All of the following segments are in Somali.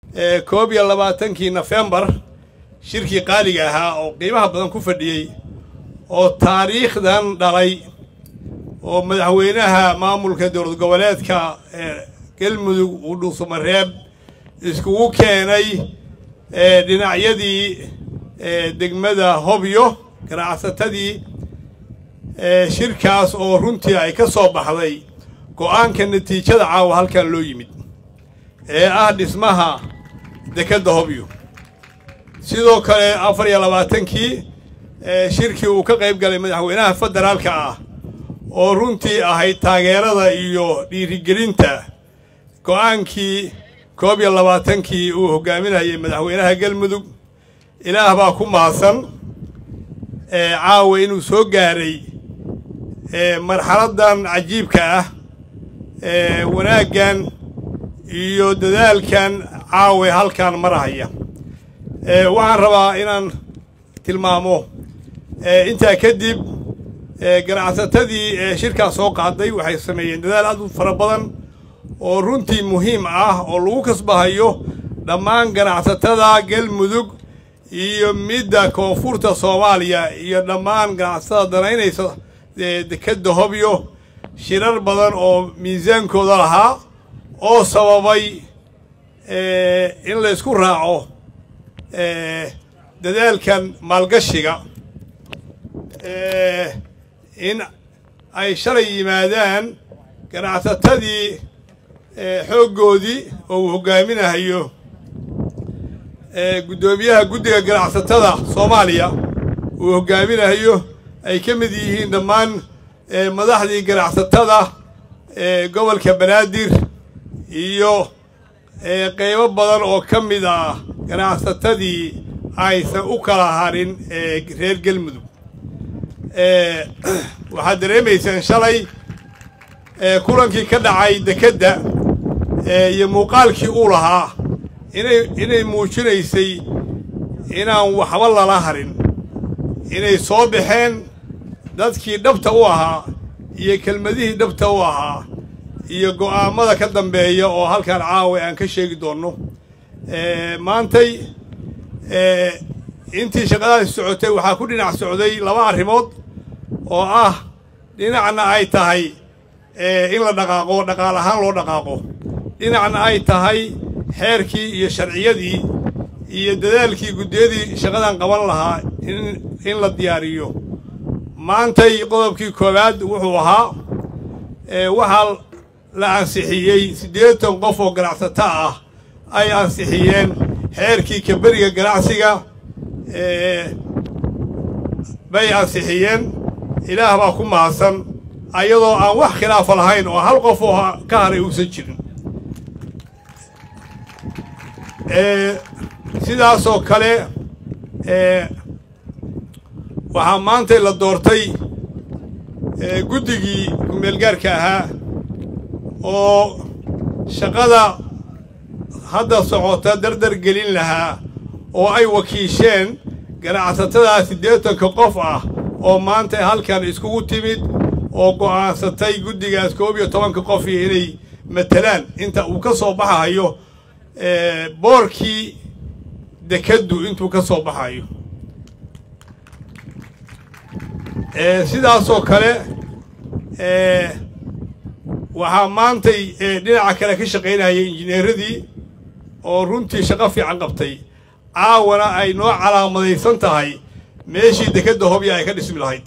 koob iyo labaatankii nofembar shirkii qaaliga ahaa oo qiimaha badan ku fadhiyey oo taariikhdan dhalay oo madaxweynaha maamulka dowlad goboleedka galmudug uu dhuusamareeb iskugu keenay dhinacyadii degmada hobyo ganacsatadii shirkaas oo runtii ay ka soo baxday go'aanka natiijada caawa halkan loo yimid ee ah dhismaha dekedda hobyo sidoo kale afar iyo labaatankii shirkii uu ka qayb galay madaxweynaha federaalka ah oo runtii ahayd taageerada iyo dhiirigelinta go'aankii koob iyo labaatankii uu hogaaminayay madaxweynaha galmudug ilaah baa ku mahadsan caawa inuu soo gaaray marxaladdan cajiibka ah wanaaggan iyo dadaalkan caawe halkan marahaya waxaan rabaa inaan tilmaamo intaa kadib ganacsatadii shirkaas soo qaaday waxay sameeyeen dadaal aad u fara badan oo runtii muhiim ah oo lagu kasbahayo dhammaan ganacsatada galmudug iyo midda koonfurta soomaaliya iyo dhammaan ganacsatada danaynaysa dekedda hobyo shirar badan oo miisaankooda lahaa oo sababay in la ysku raaco dadaalkan maalgashiga in ay shalay yimaadaan ganacsatadii xooggoodii oo uu hoggaaminahayo guddoomiyaha guddiga ganacsatada soomaaliya uu hoggaaminahayo ay ka mid yihiin dhammaan madaxdii ganacsatada gobolka banaadir iyo qeybo badan oo ka mid ah ganacsatadii aysan u kala harin reer galmudug waxaad dareemaysaan shalay kulankii ka dhacay dekedda iyo muuqaalkii uu lahaa inay inay muujinaysay inaan waxba lala harin inay soo baxeen dadkii dhabta u ahaa iyo kelmadihii dhabta u ahaa iyo go'aamada ka dambeeya oo halkan caawa aan ka sheegi doonno maantay intii shaqadaasi socotay waxaa ku dhinac socday laba arrimood oo ah dhinacna ay tahay in la dhaqaaqo dhaqaal ahaan loo dhaqaaqo dhinacna ay tahay xeerkii iyo sharciyadii iyo dadaalkii guddiyadii shaqadan qaban lahaa in la diyaariyo maantay qodobkii koowaad wuxuu ahaa waxaa la ansixiyey siddeetan qof oo ganacsato ah ay ansixiyeen xeerkii kaberiga ganacsiga bay ansixiyeen ilaah baa ku mahadsan ayadoo aan wax khilaafa lahayn oo hal qof oo ka haray uusan jirin sidaasoo kale waxaa maantay la doortay guddigii kumeelgaarka ahaa oo shaqada hadda socota dardar gelin lahaa oo ay wakiisheen ganacsatada siddeetanka qof ah oo maanta halkan iskugu timid oo go'aansatay guddigaas koob iyo tobanka qof iyo inay matalaan inta uu ka soo baxayo boorkii dekeddu intuu ka soo baxayo sidaasoo kale waxaa maantay dhinaca kale ka shaqaynayay injineeradii oo runtii shaqo fiican qabtay caawana ay noo calaamadaysan tahay meeshii dekedda hobya ay ka dhismi lahayd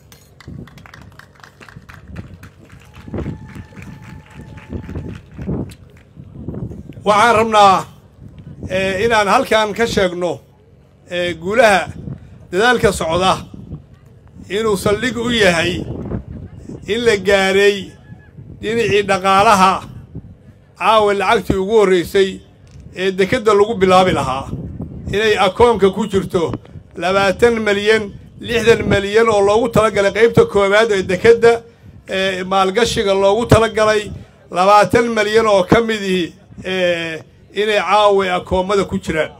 waxaan rabnaa inaan halkan ka sheegno guulaha dadaalka socda inuu saldhig u yahay in la gaaray dhinacii dhaqaalaha caawa lacagtii ugu horraysay ee dekedda lagu bilaabi lahaa inay akoonka ku jirto labaatan malyan lixdan malyan oo loogu talagalay qaybta koowaad ee dekedda ee maalgashiga loogu talagalay labaatan malyan oo ka midii inay caawa akoommada ku jiraan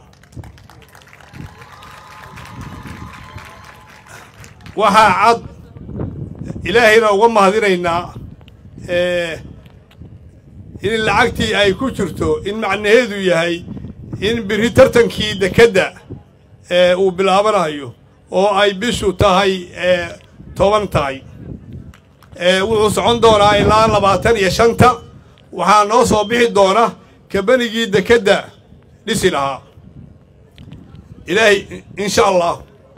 waxaa cad ilaahayna uga mahadinaynaa in lacagtii ay ku jirto in macnaheedu yahay in biri tartankii dekedda uu bilaabanayo oo ay bishu tahay toban tahay wuxuu socon doonaa ilaa labaatan iyo shanta waxaa noo soo bixi doona kabanigii dekedda dhisi lahaa ilaahay insha allah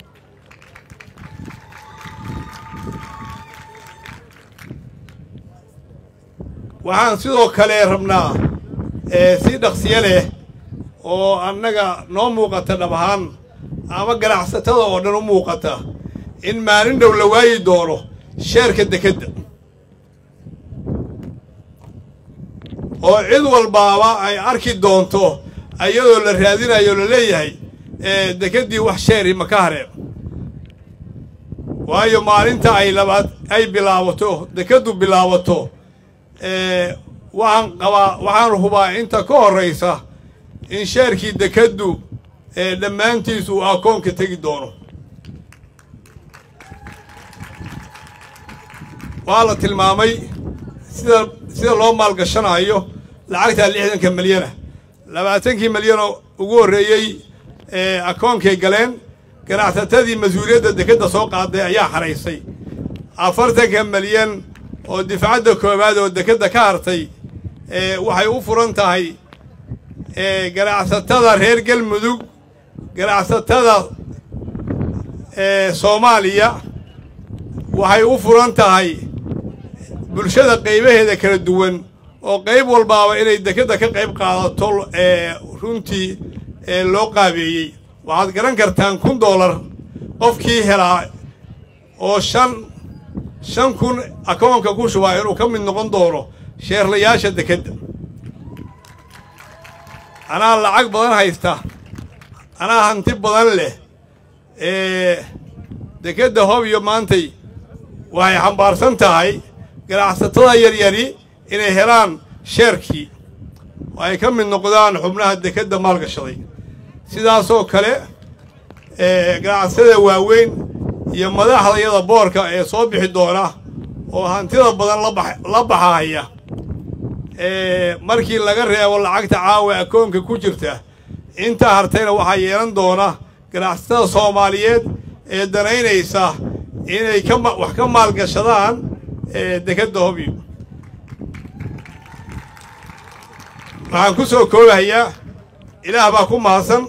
waxaan sidoo kale rabnaa si dhaqsiyo leh oo annaga noo muuqata dhab ahaan ama ganacsatada oo dhan u muuqata in maalin dhow la waayi doono sheerka dekedda oo cid walbaaba ay arki doonto iyadoo la raadinayo la leeyahay dekeddii wax sheeri ma ka hareen waayo maalinta ay labaad ay bilaabato dekeddu bilaabato waxaan qabaa waxaan hubaa inta ka horraysa in sheerkii dekeddu dhammaantiis uu akoonka tegi doono waa la tilmaamay sida sida loo maalgashanayo lacagtaa lixdanka milyana labaatankii milyanoo ugu horreeyey akoonkay galeen ganacsatadii mas-uuliyadda dekedda soo qaaday ayaa xaraysay afartanka milyan oo difcadda koowaad oo dekedda ka hartay waxay u furan tahay ganacsatada reer galmudug ganacsatada soomaaliya waxay u furan tahay bulshada qaybaheeda kala duwan oo qayb walbaaba inay dekedda ka qayb qaadato runtii loo qaabeeyey waxaad garan kartaan kun dollar qofkii helaa oo shan shan kun akoonka ku shubaa inuu ka mid noqon doono sheerlayaasha dekedda anaa lacag badan haysta anaa hanti badan leh dekedda hobyo maantay waxay xambaarsan tahay ganacsatada yaryari inay helaan sheerkii oo ay ka mid noqdaan xubnaha dekedda maalgashaday sidaasoo kale ganacsatada waaweyn iyo madaxda iyada boorka ee soo bixi doona oo hantida badan la baxahaya markii laga reebo lacagta caawa akoonka ku jirta intaa hartayna waxaa yeelan doona ganacsatada soomaaliyeed ee danaynaysa inay ka wax ka maalgashadaan dekedda hobyo waxaan ku soo koobahayaa ilaah baa ku mahadsan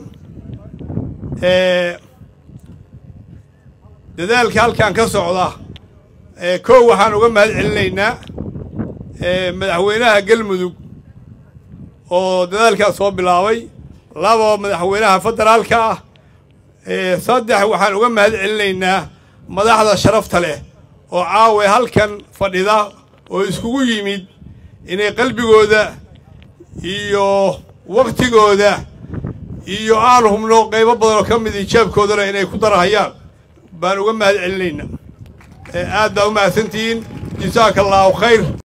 dadaalka halkan ka socda kow waxaan uga mahad celinaynaa madaxweynaha galmudug oo dadaalkaas soo bilaabay laba madaxweynaha federaalka ah saddex waxaan uga mahad celinaynaa madaxda sharafta leh oo caawe halkan fadhida oo iskugu yimid inay qalbigooda iyo waktigooda iyo aan hubno qaybo badan oo ka mid ijaabkoodana inay ku darahayaan baan uga mahad celinaynaa aad baa u mahadsantihiin jasaaka allaahu khayr